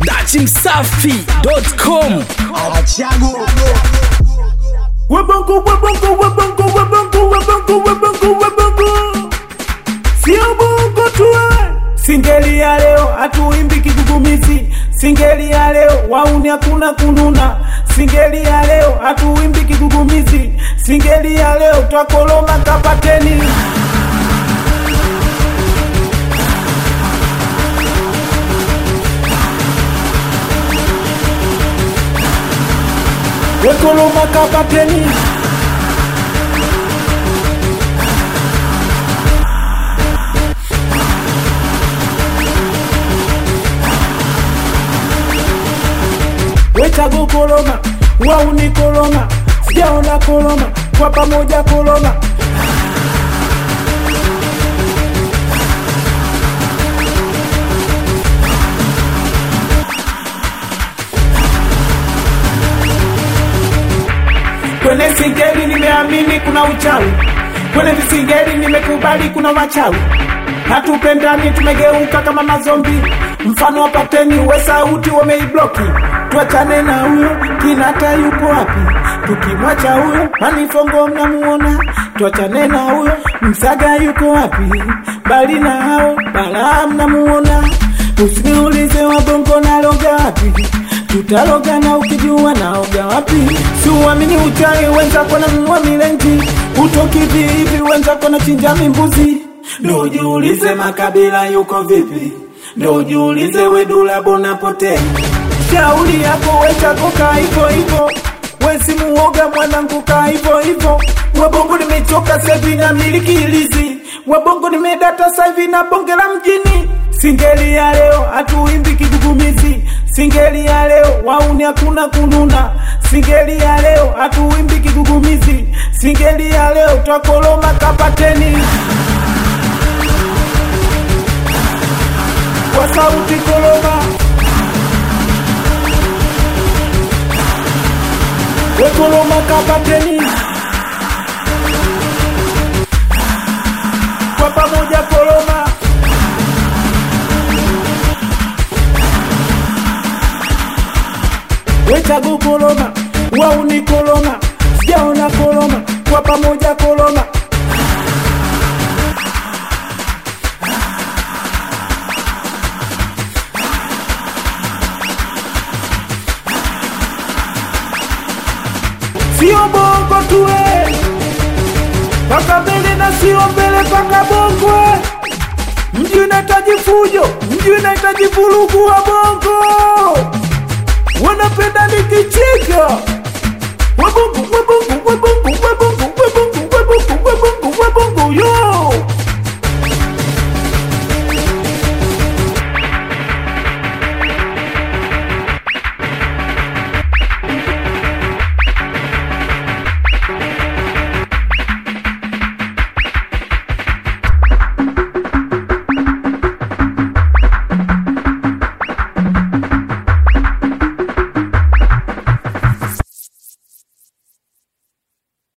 dachimsafi.com Wabongo, wabongo, wabongo, wabongo, wabongo, wabongo, wabongo. Sio bongo tu eh. Singeli ya leo hatuimbi kigugumizi, singeli ya leo wauni hakuna kununa, singeli ya leo hatuimbi kigugumizi, singeli ya leo twakoloma kapateni. Wekoloma kapateni. Wechago koloma, wauni koloma, sijaona koloma, kwa pamoja koloma. Kwenye singeli nimeamini kuna uchawi, kwenye visingeli nimekubali kuna wachawi. Hatupendani, tumegeuka kama mazombi, mfano wa pateni we sauti wameibloki. Tuachane na huyo, Kinata yuko wapi? Tukimwacha huyo, Manifongo mnamuona. Tuachane na huyo, Msaga yuko wapi? Bali na hao, Balaa mnamuona. Usiniulize wabongo naloga wapi tutaloga na ukijua naoga wapi siuamini uchawi wenzako nanunua milenji utoki vihivi wenzako na chinja mimbuzi ndo ujiulize makabila yuko vipi ndo ujiulize wedula bonapotea shauri yako wechako kaa hivo hivo wesimuoga mwanangu kaa hivo hivo wabongo nimechoka sevi na miliki ilizi wabongo nimedata saivi na bonge la mjini singeli ya leo hatuimbi kigugumizi singeli ya leo wauni hakuna kununa singeli ya leo hatuimbi kigugumizi singeli ya leo twakoloma kapateni kwa sauti koloma wekoloma kapateni kwa pamoja koloma wechago koloma wauni koloma sijaona koloma kwa pamoja koloma sio bongo tuwe paka mbele na sio mbele paka bongo mji unahitaji fujo mji unahitaji vurugu wa bongo